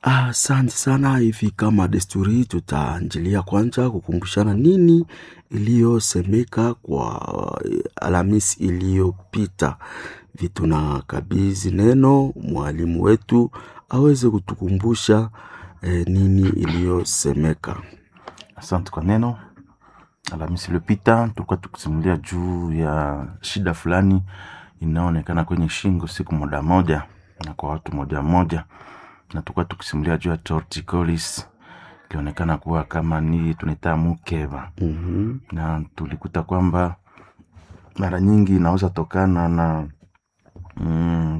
Asante sana. Hivi kama desturi, tutaanjilia kwanza kukumbushana nini iliyosemeka kwa Alhamisi iliyopita. Vitu na kabizi neno mwalimu wetu aweze kutukumbusha eh, nini iliyosemeka. Asante kwa neno. Alhamisi iliyopita tulikuwa tukisimulia juu ya shida fulani inayoonekana kwenye shingo siku moja moja na kwa watu moja moja, na tulikuwa tukisimulia juu ya torticollis ilionekana kuwa kama ni tunaita mukeba Mhm. na tulikuta kwamba mara nyingi inaweza tokana na mm,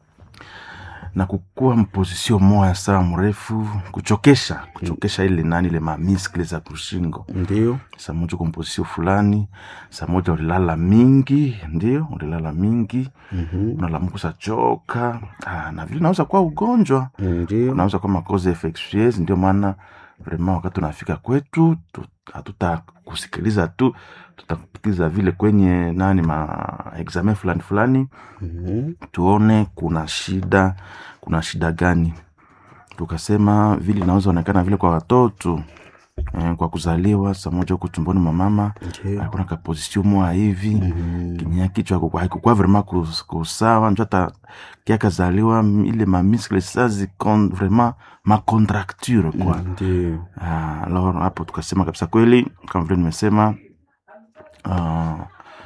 na kukuwa mpozisio moya saa mrefu kuchokesha kuchokesha ile nani ile mamiskle za kushingo Ndio. saa moja uko mpozisio fulani saa moja ulilala mingi ndio ulilala mingi Mhm. unalamuka usachoka ah, na vile naweza kuwa ugonjwa Ndio. unaweza kuwa makoze infectieuse ndio maana vrema wakati unafika kwetu tu- hatutakusikiliza tu tutakupikiza vile kwenye nani ma examen fulani fulani Mhm. tuone kuna shida kuna shida gani tukasema vile inaweza onekana vile kwa watoto eh, kwa kuzaliwa saa moja huku tumboni mwa mama Ndio. alikuwa na kaposisio moya hivi Mhm. kinyia kichwa hakuku- haikukuwa vrema kus- kusawa njo hata kiakazaliwa m- ile mamiskle sa zikon vrema macontracture kwa Ndio. Ah, alors hapo tukasema kabisa kweli kama vile nimesema ah,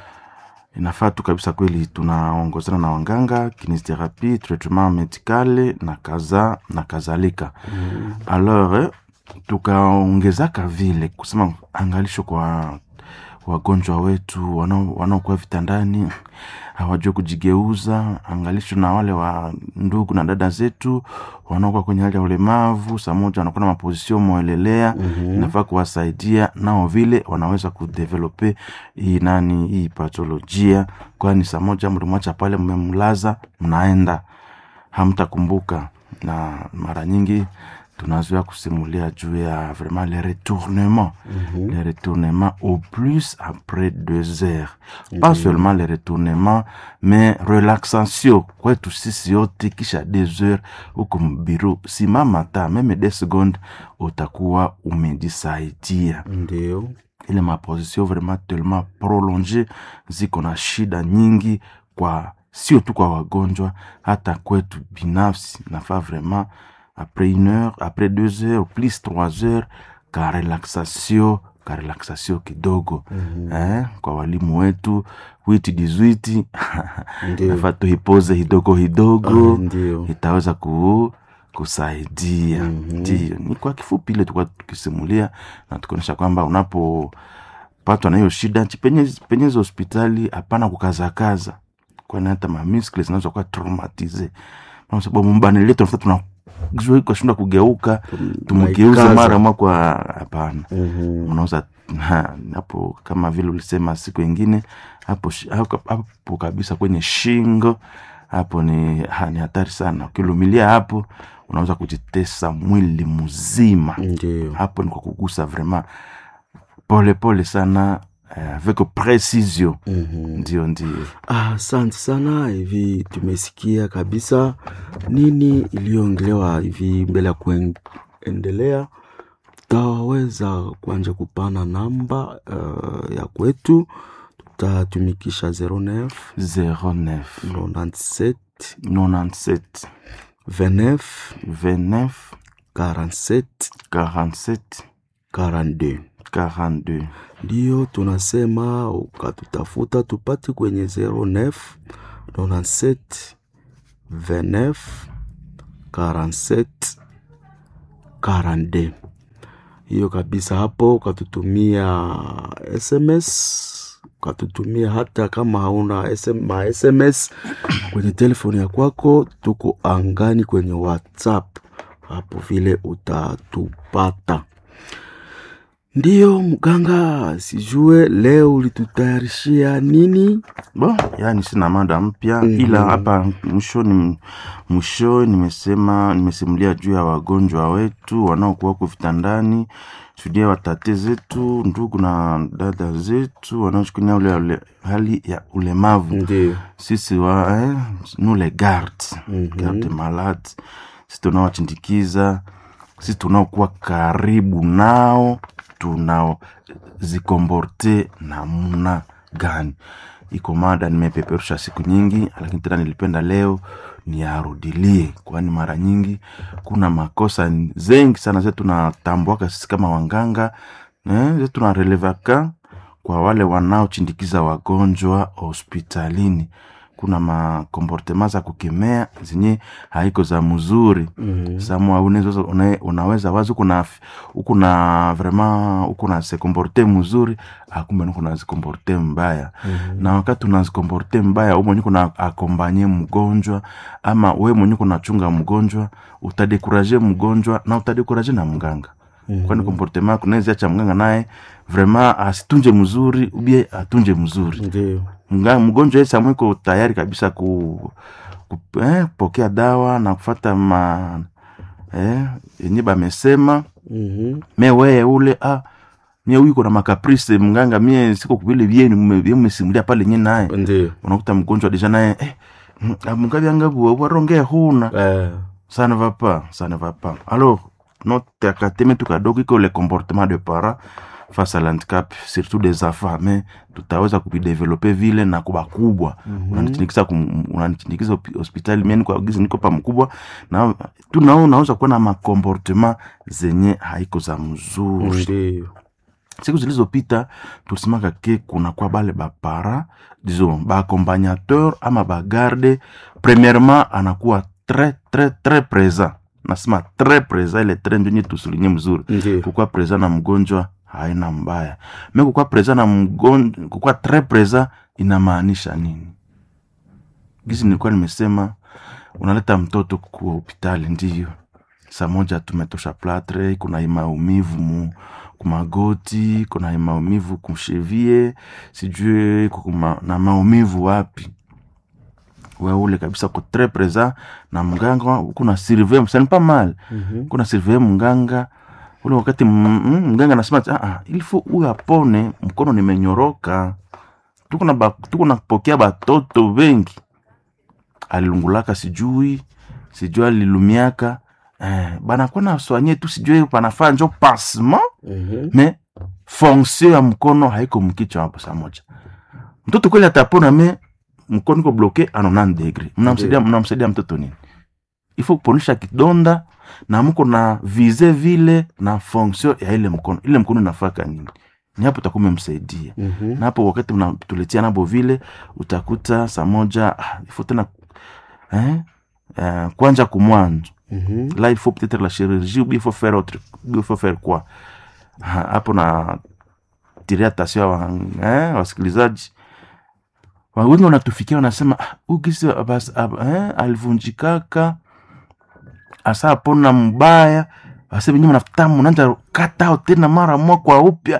inafaa tu kabisa kweli tunaongozana na wanganga kinesiotherapie traitement medicale na kaza na kadhalika Mhm. alors eh, tukaongezaka vile kusema angalisho kwa wagonjwa wetu wanao- wanaokuwa vitandani hawajue kujigeuza angalisho na wale wa ndugu na dada zetu wanaokuwa kwenye hali ya ulemavu saa moja wanakuwa na mapozisio mwelelea Mhm. inafaa kuwasaidia nao vile wanaweza kudevelope hii nani hii patolojia kwani saa moja mlimwacha pale mmemlaza mnaenda hamtakumbuka na mara nyingi tunazoea kusimulia juu ya vraiment le retournement Mhm. le retournement au plus après deux heures pas seulement le retournement mais relaxation kwetu sisi yote kisha deux heures huko mbiru simama ta meme des secondes utakuwa umejisaidia Ndio. ile maposition vraiment tellement prolonge ziko na shida nyingi kwa sio tu kwa wagonjwa hata kwetu binafsi nafaa vraiment après une heure après deux heures plus trois heures ka relaxation ka relaxation kidogo Mhm. eh, kwa walimu wetu witi dizwiti Ndio. nafaa tuipoze hidogo hidogo Ah, Ndio. itaweza ku, kusaidia Mhm. ndio ni kwa kifupi ile tulikuwa tukisimulia na tukionyesha kwamba unapopatwa na hiyo shida chipenye- penyeza hospitali hapana kukazakaza kwani hata mamiskle zinaweza kuwa traumatize kwa sababu mbani letu nafuta tuna kashinda kugeuka tumgeuze Naikaza. mara mwa kwa hapana Mhm. unaweza ha, hapo kama vile ulisema siku ingine hapo, shi- hapo, hapo kabisa kwenye shingo hapo ni, ha, ni hatari sana ukilumilia hapo unaweza kujitesa mwili mzima Ndio. hapo ni kwa kugusa vraiment pole pole sana eh, avec precision Mhm. ndio ndio Ah, Asante sana. Hivi tumesikia kabisa nini iliyoongelewa hivi. Mbele ya kuendelea, tutaweza kuanja kupana namba uh, ya kwetu, tutatumikisha 09 09 97 97 29 29 47 47 42 42 ndiyo tunasema ukatutafuta tupate kwenye 09 97 29 47 42 hiyo kabisa hapo ukatutumia sms ukatutumia hata kama hauna SM, ma sms kwenye telefoni ya kwako tuko angani kwenye whatsapp hapo vile utatupata ndiyo mganga sijue leo ulitutayarishia nini Bon, yani sina mada mpya Mhm. ila hapa mwishoni mwisho nimesema nimesimulia juu ya wagonjwa wetu wanaokuwa huko vitandani, shuhudia watate zetu, ndugu na dada zetu wanaochukulia ule, ule hali ya ulemavu ndio sisi wa eh, nous les gardes Mhm. garde malade sisi tunaowachindikiza sisi tunaokuwa karibu nao tunaozikomborte namna gani iko mada nimepeperusha siku nyingi lakini tena nilipenda leo niarudilie kwani mara nyingi kuna makosa zengi sana ze tunatambuaka sisi kama wanganga eh, ze tunarelevaka kwa wale wanaochindikiza wagonjwa hospitalini kuna makomportema za kukemea zenye haiko za mzuri Mhm. samwa unaweza, una- unaweza wazi ukuna ukuna vraiment ukuna se komporte mzuri akumbe nikuna zikomporte mbaya Mhm. na wakati unazikomporte mbaya u mwenye kuna akombanye mgonjwa ama we mwenye kunachunga mgonjwa utadekuraje mgonjwa na utadekuraje na mganga Mhm. kwani komportema yako unaweza acha mganga naye vraiment asitunje mzuri ubie atunje mzuri Ndio. Mga- mgonjwa yeye samwe iko tayari kabisa ku, ku eh, pokea dawa na kufata ma eh, yenye bamesema Mhm. me weye ule ah, mie huyu kuna makaprice mganga mie siko vile vyenu mmesimulia pale nye naye Ndio. unakuta mgonjwa deja naye eh, mm, ah, mungavyangavu warongea huna Eh. ça ne va pas ça ne va pas alors notre akateme tu kadogo iko le comportement de parents face à l'handicap surtout des enfants mais tutaweza kuvidevelope vile na kuba kubwa Mhm. unanitindikiza kum- unanitindikiza hopi- hospitali mimi kwa gizi niko pa mkubwa na tu nao unaweza kuwa na makomportement zenye haiko za mzuri Ndio. siku zilizopita tulisimaka ke kuna kwa bale bapara disons baaccompagnateur ama bagarde premièrement anakuwa très très très présent nasema très présent ile très ndio nye tusulinye mzuri Ndio. kukuwa présent na mgonjwa haina mbaya me kukuwa présent na mgonjwa kukuwa très présent inamaanisha nini gizi nilikuwa nimesema unaleta mtoto kwa hospitali ndiyo saa moja tumetosha platre kuna maumivu mu kumagoti kuna maumivu kumshevie sijui kuma, na maumivu wapi weule kabisa ko tres présent na mganga kuna surveille c'est pas mal Mhm. kuna surveille mganga ule wakati m- m- mganga anasema ah, ah, il faut huyu apone mkono nimenyoroka tuko na ba- tuko napokea batoto wengi alilungulaka sijui sijui alilumiaka eh, banakuwa na swanye tu sijui panafaa njo pansement Mhm. me fonction ya mkono haiko mkichwa hapo saa moja mtoto kweli atapona me mkono iko bloke a 90 degré mnamsaidia mnamsaidia mtoto nini ifo kuponisha kidonda na mko na vize vile na fonction ya ile mkono ile mkono inafaka nini ni hapo utakuwa umemsaidia Mhm. na hapo wakati mnatuletea nabo vile utakuta saa moja ah, ifo tena eh, eh, kwanja kumwanzo Mhm. là il faut peut-être la chirurgie ou bien il faut faire autre ou bien il faut faire quoi Ha- hapo na tiria tasio wa, eh, wasikilizaji Wa- wengi wanatufikia wanasema "Ah, huyu kisi abas- ab- eh, alivunjikaka asa apona mbaya wase venye mnafuta mnaanza katao tena mara moja kwa upya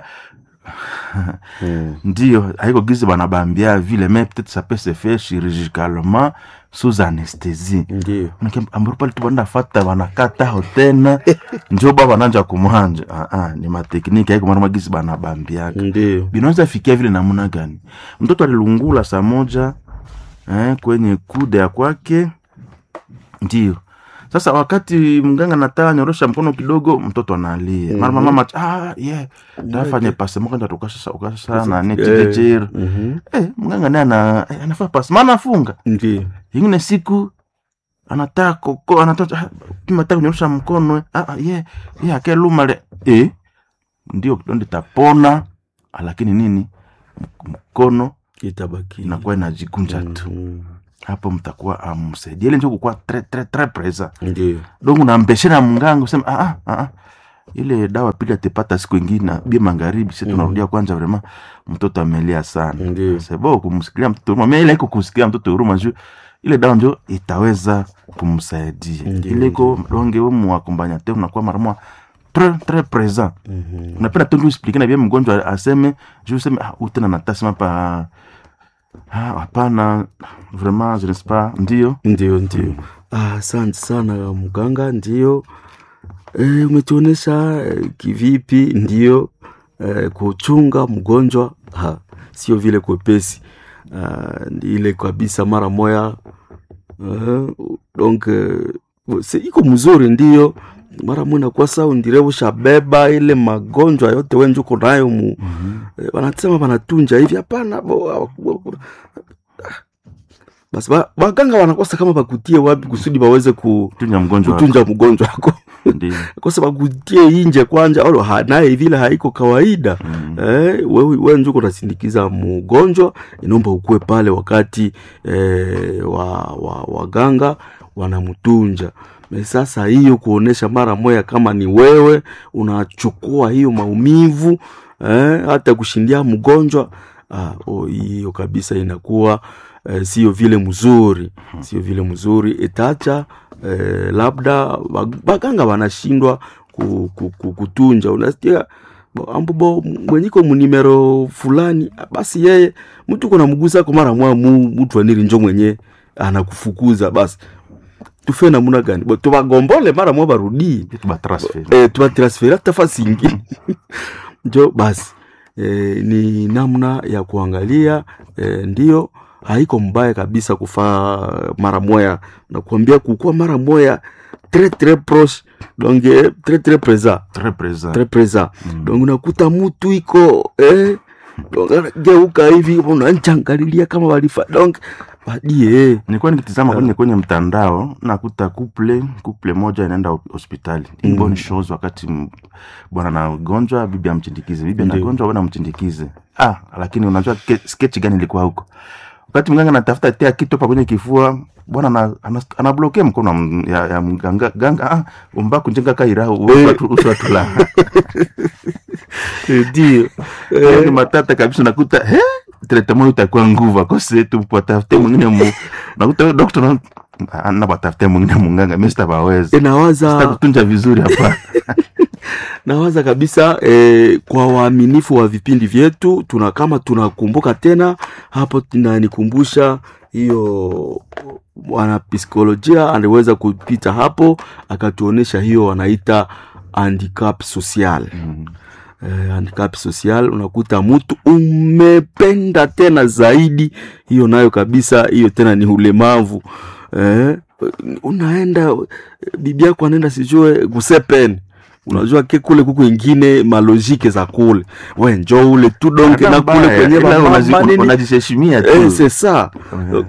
Mhm. ndio haiko gizi banabambia vile mais peut-être ça peut se faire chirurgicalement sous anesthésie Ndio. ambaro pale tu banda fata banakatao tena njo ba bananja kumwanja ah, ah, ni matekniki haiko mara magisi banabambiaka Ndio. binaweza fikia vile namna gani mtoto alilungula saa moja eh, kwenye kude ya kwake ndio sasa wakati mganga nataka nyorosha mkono kidogo mtoto analia mara Mhm. mama ah, yeah. tafanye pasemo kanda tukasasa ukasasa na Eh, netijejeri mhm. eh, mganga naye ana, eh, anafaa pasemo anafunga Ndio. ingine siku anataka koko anataka mataka kunyorosha mkono eh, ah, ah, ye ye akelumale eh, ndio kidonda tapona lakini nini M- mkono Itabaki. inakuwa inajikunja tu Mhm. hapo mtakuwa amsaidia ile njo kukuwa tre tre tre presa Ndio. donc unampeshe na mganga usema ah, ah, ah, ah. ile dawa pili atepata siku ingine bia magharibi si tunarudia kwanza vrema mtoto amelia sana Ndio. sebo kumsikilia mtoto huruma mais ile iko kusikia mtoto huruma juu ile dawa njo itaweza kumsaidia Ndio, ile iko donge we muakompagnateur unakuwa mara moja très très présent Mhm. unapenda tu ndio explique na bien mgonjwa aseme je useme ah huyu tena natasema pa ah hapana vraiment je ne sais pas ndio Ndio, ndio. Ah, Asante sana mganga, ndio e, umetuonesha e, kivipi ndio e, kuchunga mgonjwa ha, sio vile kwepesi ah, ile kabisa mara moya uh, donc eh, si iko mzuri ndio mara mwe nakuwa saundire ushabeba ile magonjwa yote wenjuko nayo mu eh, wanasema wanatunja hivi hapana bo- bo- basi ba- waganga wanakosa kama bakutie wapi kusudi baweze ku, tunja mgonjwa wako. kutunja mgonjwa wako Ndiyo. kosa bakutie inje kwanja alo ha- naye vile haiko kawaida Mm. eh, wewe we njuko unasindikiza mgonjwa inaomba ukue pale wakati eh, wa, wa, waganga wanamtunja Me sasa hiyo kuonesha mara moya kama ni wewe unachukua hiyo maumivu eh, hata kushindia mgonjwa ah, oh, hiyo kabisa inakuwa eh, sio vile mzuri sio vile mzuri itacha eh, labda wag- baganga wanashindwa ku, ku, ku, kutunja unasikia bo- ambobo mwenyiko munimero fulani basi yeye mtu kuna mgusa ko mara mwa mu, mtu aniri njo mwenye anakufukuza basi tufe namuna gani bo tubagombole mara mwa barudii Vitu ba transfer. eh, tubatransferi hata fasi ingine njo basi eh, ni namna ya kuangalia eh, ndio haiko mbaya kabisa kufaa mara moya nakuambia kukuwa mara moya tre tre proche donc eh, tre tre présent Très présent. très présent Mm. donc unakuta mutu iko eh, donc anageuka hivi unancangalilia kama walifa donc badie eh. nilikuwa nikitizama kwenye kwenye mtandao nakuta couple couple moja inaenda hop- hospitali mm. Mm. bonne chose wakati m- bwana anagonjwa bibi amchindikize bibi Ndiyo. anagonjwa bwana amchindikize ah lakini unajua ke- sketch gani ilikuwa huko wakati mganga anatafuta tea kitu hapa kwenye kifua bwana ana- ana- anablokea mkono wa m- ya, ya mganga ganga ah umba kunjenga kaira Eh. uswatula ndio ni matata kabisa nakuta he tretemo itakuwa nguvu akose tu watafute mwingine mu nakuta dokta na ana watafute mwingine munganga mimi sitabaweza nawaza sitakutunja vizuri hapa nawaza kabisa eh, kwa waaminifu wa vipindi vyetu tuna kama tunakumbuka tena hapo tunanikumbusha hiyo wanapsikolojia aliweza kupita hapo akatuonesha hiyo wanaita handicap social Mm. eh, handicap social unakuta mtu umependa tena zaidi hiyo nayo kabisa hiyo tena ni ulemavu eh, unaenda bibi yako anaenda sijue gusepen unajua ke kule kuku ingine malojike za kule we njo ule tu donke Hata na kule mbaya, kwenye ila mama unazi- nini unajisheshimia tu eh, c'est ça Mhm.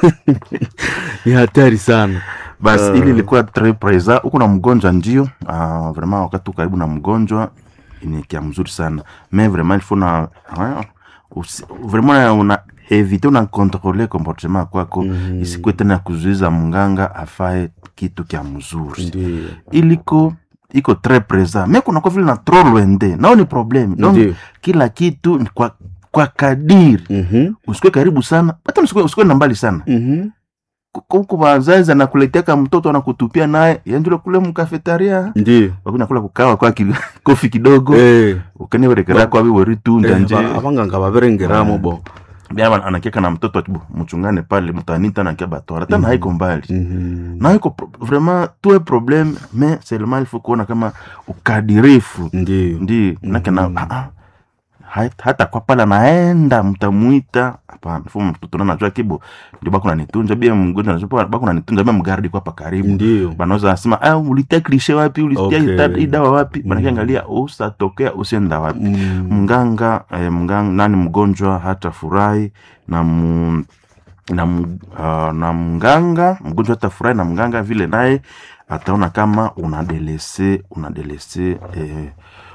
ni hatari sana basi Ah. ili ilikuwa tres présent huko na mgonjwa ndio uh, vraiment wakati uko karibu na mgonjwa ni kia mzuri sana mais vraiment il faut na ah, usi- vraiment una evite una controle comportement kwako Mhm. isikuwe tena kuzuiza mganga afae kitu kya mzuri ndio iliko iko tres présent mais kunakuwa vile na trop loinde nao ni problème donc ndio kila kitu ni kwa, kwa kadiri Mhm, usikue karibu sana hata usikue, usikue na mbali sana mhm. huku wazazi anakuleteaka mtoto anakutupia naye yanjule kule mkafetaria ndio wakuna kula kukawa kwa ki, kofi kidogo Eh, ukanewerekera kwa biweri tu eh, nje aba- abanganga baberengeramo bo bia anakiaka na mtoto atibu mchungane pale mtanita nakia batwara tana haiko mbali Mhm. na haiko pro- vraiment tuwe problème mais seulement il faut kuona kama ukadirifu ndio ndi nake na Mhm. ah, ah, hat- hata kwa pala naenda mtamuita hapana fu mtoto na najua kibo ndio bako nanitunja bia mgonjwa najua bako nanitunja bia mgardi kwa hapa karibu ndio banaweza nasema ah, ulitia klishe wapi ulitia Okay. hii dawa wapi Mhm. banakiangalia usatokea usienda wapi Mm. mganga eh, mganga nani mgonjwa hata furahi na mu, na, mu- ah, na mganga mgonjwa hata furahi na mganga vile naye ataona kama unadelese unadelese eh,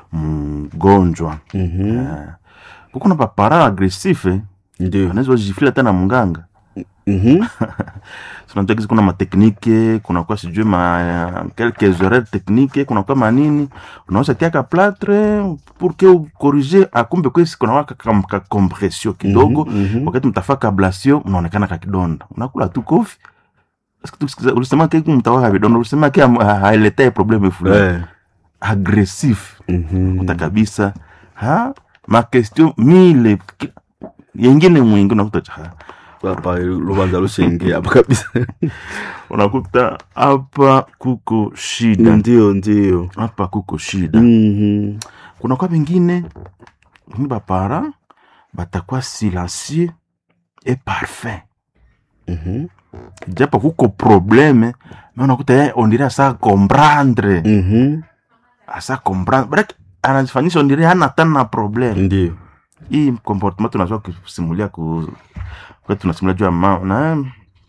mgonjwa Mhm. eh, kukuna papara agresife ndio anaweza jifila hata na mganga Mhm. sinajua kizi kuna mateknike kunakuwa sijui ma quelques horaires technique kunakuwa manini unaweza tiaka platre pour que ukorige akumbe kwesi kunawaka ka compression kidogo Mhm, mhm. wakati mtafaka ablation unaonekana kakidonda unakula tu kofi ulisema ke mtawaka vidonda ulisema ke hailetee probleme fulani Eh. agressif Mhm. kuta kabisa ha makestion mile ki- yengine mwingi unakuta cha hapa lubanza lushenge hapa kabisa unakuta hapa kuko shida ndio ndio hapa kuko shida Mhm. kuna kwa bengine ni bapara batakuwa silencieux et parfait Mhm. japo kuko probleme me unakuta yeye ondire asa comprendre Mhm. asa comprendre baraki anajifanyisha ondire hana tana na probleme Ndio. hii comportement tunazua kusimulia ku wakati tunasimulia juu ya ma, na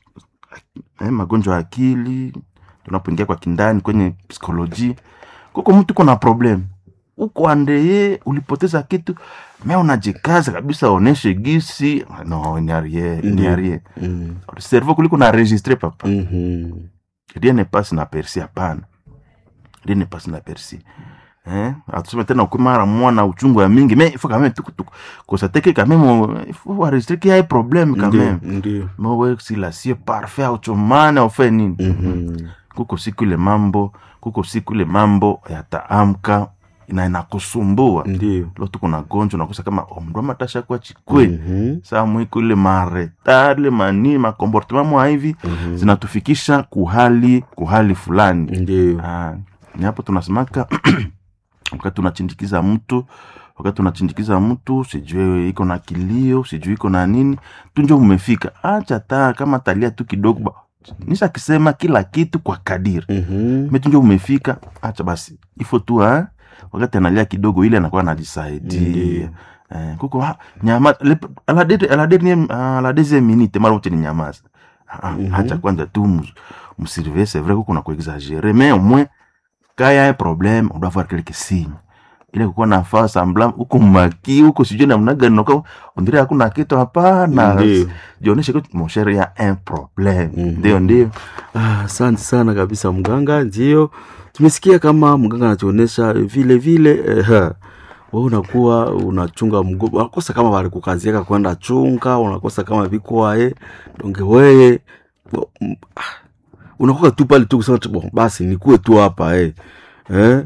eh, magonjwa ya akili tunapoingia kwa kindani kwenye psikoloji kuko mtu kuna problem uko andeye ulipoteza kitu me unajikaza kabisa oneshe gisi no ni arie ni Ndiyo. arie Mm. cerveau kuliko na registre papa Mhm. rien ne passe na persi hapana rien ne passe na persi eh atuseme tena ukumara mwana uchungu ya mingi mais il faut quand même tuku tuku kosateke quand même il faut enregistrer qu'il y a un problème quand Ndio, même ndio. mais wewe si la sio parfait auchomane ufanye nini Mhm. kuko siku ile mambo kuko siku ile mambo yataamka na inakusumbua Ndio. lo tuko na gonjwa nakosa kama omndo matasha kwa chikwe Mhm. saa mwiko ile maretale mani makomportement mwa hivi Mhm. zinatufikisha kuhali kuhali fulani Ndio. Ah, ni hapo tunasemaka wakati tunachindikiza mtu wakati tunachindikiza mtu sijui iko na kilio sijui iko na nini tunjo umefika acha taa kama talia tu kidogo ba- nisha kisema kila kitu kwa kadiri Mhm. metunjo umefika acha basi ifo tu ha? wakati analia kidogo ile anakuwa anajisaidia Ndiyo. eh, kuko ha, nyama le- à la dernière- à la dernière- à la deuxième minute mara wote ni nyamaza Ah, ah, Mhm. acha kwanza tu mus- msurveiller c'est vrai kuko na kuexagere mais au moins quand il y a un problème on doit voir quelques signes ile kukuwa na faa sambla huko maki huko sijui namna gani nako ondire hakuna kitu hapana Ndiyo. jioneshe que mon cher il y a un problème Mhm. ndio ndio Ah, asante sana kabisa mganga. Ndio tumesikia kama mganga anatuonesha vile vile eh, wewe unakuwa unachunga mgo, unakosa kama walikukaziaka kwenda chunga, unakosa kama vikwae donge weye bo- m- ah, unakuwa tu pale tu kusema tu, bon, basi nikuwe tu hapa eh. Eh?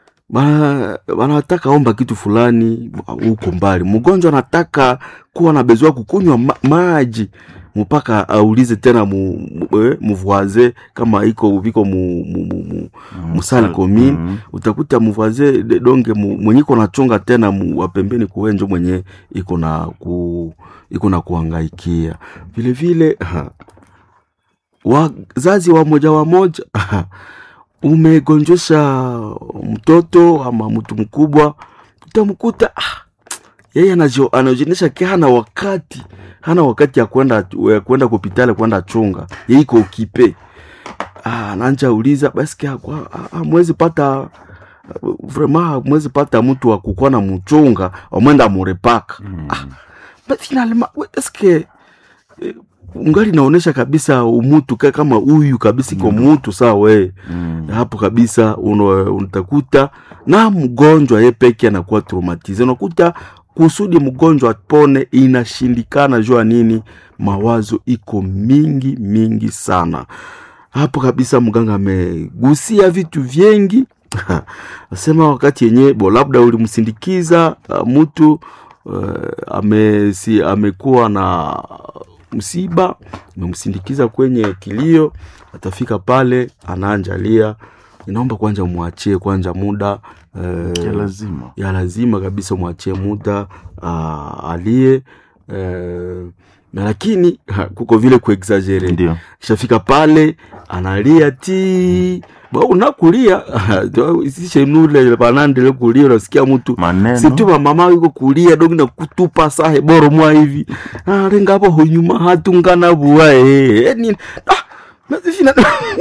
Bana wanataka omba kitu fulani huko mbali. Mgonjwa anataka kuwa na bezoa kukunywa ma maji mpaka aulize tena mu, mu, eh, mvoise kama iko viko mu, mu, mu, mu, musali commune Mhm. utakuta mvoise de- donge mu- mwenye iko nachonga tena mu, wa pembeni kuwenjo mwenye iko na ku iko na kuangaikia vile vile ha, wazazi wa moja wa moja umegonjesha mtoto ama mtu mkubwa utamkuta ah, yeye anajio- anajionyesha ki hana wakati hana wakati ya kwenda ya kwenda kupitale kwenda chunga yeye iko ukipe ah, nanja uliza basi kia kwa ah, ah, mwezi pata vraiment mwezi pata mtu wa kukuwa na mchunga wamwenda murepaka Mhm. but finalement we- eske eh, ungali naonesha kabisa umutu ka kama huyu kabisa iko mutu saa we Mhm. hapo kabisa uno- unatakuta na mgonjwa ye peke anakuwa traumatize unakuta kusudi mgonjwa apone inashindikana jua nini mawazo iko mingi mingi sana hapo kabisa mganga amegusia vitu vyengi asema wakati yenye bo labda ulimsindikiza uh, mtu uh, amesi, amekuwa na msiba umemsindikiza kwenye kilio atafika pale anaanjalia inaomba kwanza mwachie kwanza muda uh, ya lazima ya lazima kabisa mwachie muda uh, alie uh, na lakini ha, kuko vile kuexagere ndio kishafika pale analia ti ba unakulia sishenule panandele kulia unasikia mtu maneno situma mama yuko kulia dogi na kutupa sahe boro mwa hivi ah, renga hapo hunyuma hatungana bua eh eh, ni ah nazifina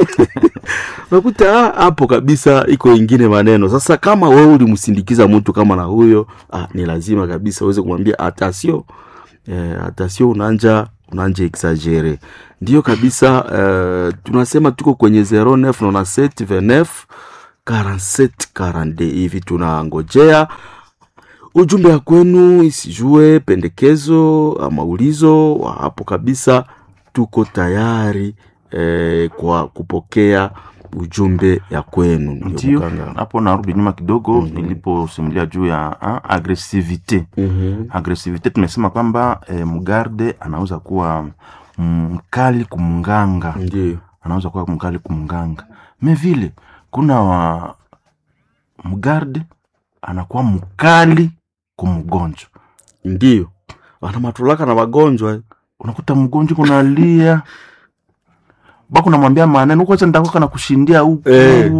nakuta ah, hapo kabisa iko ingine maneno sasa kama wewe ulimsindikiza mtu kama na huyo ah, ni lazima kabisa uweze kumwambia atasio eh, atasio unanja unanja exagere ndio kabisa eh, tunasema tuko kwenye 0997 29 47 42 hivi tunangojea ujumbe ya kwenu isijue pendekezo ama ulizo wa hapo kabisa tuko tayari eh, kwa kupokea ujumbe ya kwenu ndio ndio mganga. hapo narudi nyuma kidogo Mhm. niliposimulia juu ya ah, agresivite Mhm. agresivite tumesema kwamba eh, mgarde anaweza kuwa mkali kumnganga ndio anaweza kuwa mkali kumnganga me vile kuna wa mgarde anakuwa mkali kumgonjwa ndio wana matulaka na wagonjwa eh. unakuta mgonjwa kunalia bako namwambia maneno kwacha ndakoka na kushindia huku Eh.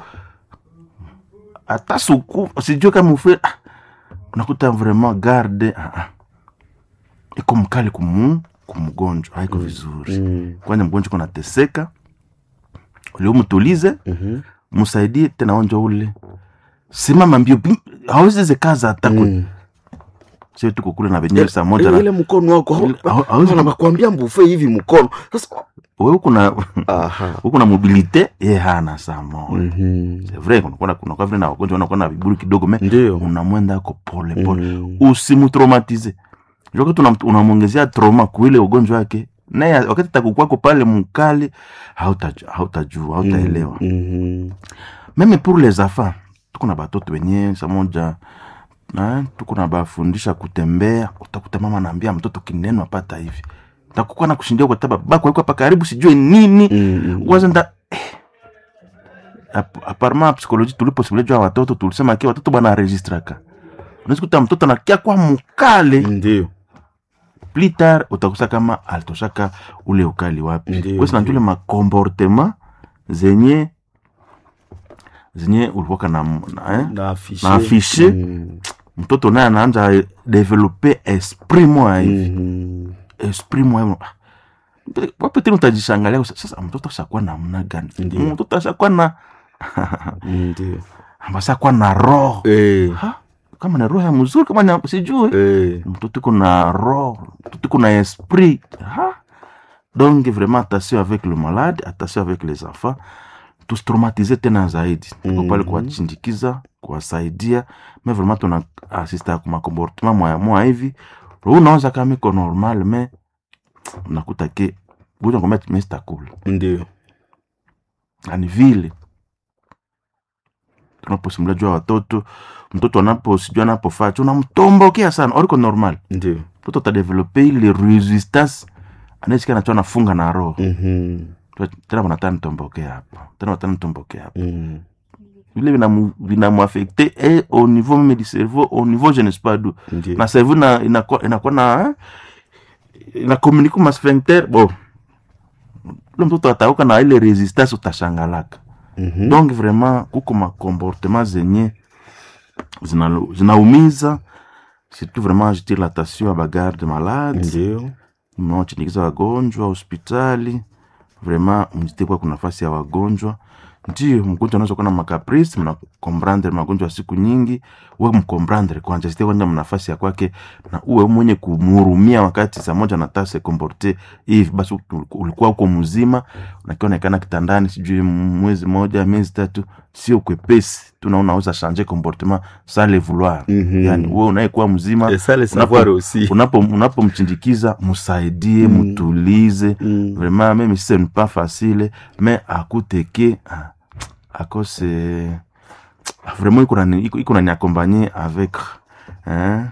hata suku sijue kama ufe ah, unakuta vraiment garde ah, ah. iko mkali kumu kumgonjwa haiko vizuri Mm. kwanja mgonjwa kunateseka uliomtulize Mhm. msaidie tena onjo ule simama mbio pi- hawezi zekaza hata mm. Mm. sio tuko kule na venyewe saa moja Eh, na ile mkono wako Ile- hau- hauwezi- nakwambia mbufe hivi mkono sasa wewe kuna aha huko na mobilite ye hana saa moja Mhm. c'est vrai kuna kuna kuna vile na wagonjwa wanakuwa na viburi kidogo me ndio unamwenda ako pole pole Mhm. usimtraumatize wakati unam- unamwongezea trauma kuile ugonjwa wake naye wakati takukwako pale mkali hautajua hautajua hautaelewa Mhm. meme pour les enfants tuko na batoto wenye samoja eh, tuko na bafundisha kutembea utakuta mama naambia mtoto kineno apata hivi takukuwa na kushindia kwa taba bako yuko hapa karibu sijue nini Mhm. waza nda eh. Ap- apparemment psychologie tuliposimulia watoto tulisema kia watoto bwana registraka unaweza kuta mtoto anakia kwa mkale ndio plus tard utakusa kama alitoshaka ule ukali wapi Ndiyo, wesi najule makomportema zenye zenye ulikuwaka na, na, eh? na afishe Na afishe. Mhm. mtoto naye anaanja develope esprit moya hivi Mhm. esprit moya wapetini utajishangalia sasa mtoto ashakuwa namna gani Ndiyo. mtoto ashakuwa na ndio ashakuwa na roho Eh, Ha? kama na roho ya mzuri kama ni sijui eh. mtoto iko na roho mtoto iko na esprit ha? donc vraiment attention avec le malade attention avec les enfants tusitraumatize tena zaidi tuko pale Mhm. kuwachindikiza kuwasaidia me vraiment tuna asista ku makomportement moya moya hivi Roho unaweza kama iko normal me nakuta ke buja ngombe mestakula ndio ani vile tunaposimulia juu ya watoto mtoto anapo sijui anapofaa unamtombokea sana oriko normal ndio mtoto atadevelope ile resistance anaisikia nacho anafunga na roho Mhm. tena wanataka nitombokea hapa tena wanataka nitombokea hapa Mhm. vile vinamu- vinamuafekte e au niveau meme du cerveau au niveau je ne sais pas d'où ndio na cerveau na inakuwa inakuwa na eh, ina communique ma sphincter bo ule mtoto atauka na ile resistance utashangalaka Mhm. donc vraiment kuko makomportement zenye zina- zinaumiza surtout vraiment je tire l'attention ya bagarde malade ndio mnaochindikiza wagonjwa hospitali vraiment mjite kwa kuna nafasi ya wagonjwa ndio mgonjwa anaweza kuwa na makaprisi mnakomprandre magonjwa ya siku nyingi we mkomprandre kwanja site kwanja mnafasi ya kwake na uwe mwenye kumhurumia wakati saa moja nataa se komporte hivi basi ul- ulikuwa uko mzima unakionekana kitandani sijui mwezi moja miezi tatu sio kwepesi tuna unaweza changer comportement sans le vouloir Mhm. yani wewe unayekuwa mzima Et ça, le unapo- savoir aussi. unapo unapomchindikiza msaidie Mm. mtulize Mm. vraiment même si ce n'est pas facile mais akuteke ah, akose vraiment iko nani- iko- iko nani accompagner avec hein?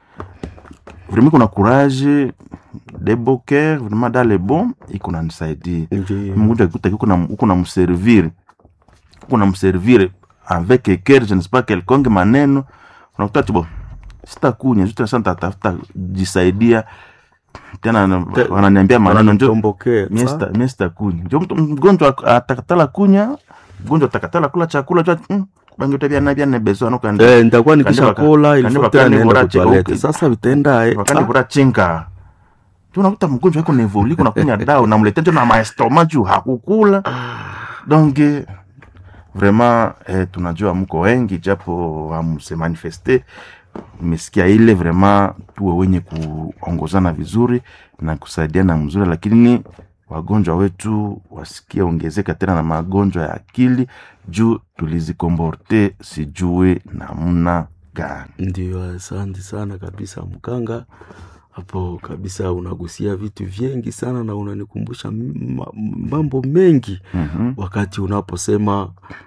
vraiment iko na courage de beau cœur vraiment dans le bon iko nanisaidia Ndio. mgonjwa akikuta uko na uko na mservir uko na mservir avec cœur je ne sais pas quelconque maneno unakuta tu bo sitakunya juste sasa nitatafuta jisaidia tena na- Te- wananiambia maneno njo Wanatombokea. mie sita- mie sitakuni njo mtu mgonjwa atakatala kunya mgonjwa atakatala kula chakula cha mm, bangi utavyana vyane bezo anokandi Eh, nitakuwa Kande nikisha baka- kola kande ilifo baka tena ni naenda bora cheko, kutoalete okay. sasa vitaenda eh, wakandi ah, kura chinga tu unakuta mgonjwa wako nevoli kunakunya dawa unamletea njo na maestoma juu hakukula donc eh, vraiment eh, tunajua mko wengi japo hamse manifeste nimesikia ile vraiment tuwe wenye kuongozana vizuri na kusaidiana mzuri lakini wagonjwa wetu wasikie ongezeka tena na magonjwa ya akili juu tulizikomborte sijue namna gani ndio asante sana kabisa mkanga hapo kabisa unagusia vitu vingi sana na unanikumbusha m- ma- mambo mengi mm-hmm. wakati unaposema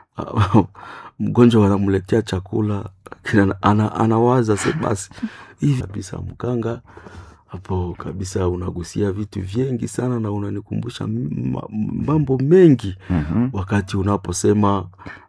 mgonjwa wanamletea chakula kina- ana, anawaza se basi hivi kabisa mkanga hapo kabisa unagusia vitu vingi sana na unanikumbusha m- ma- mambo mengi Mm-hmm. wakati unaposema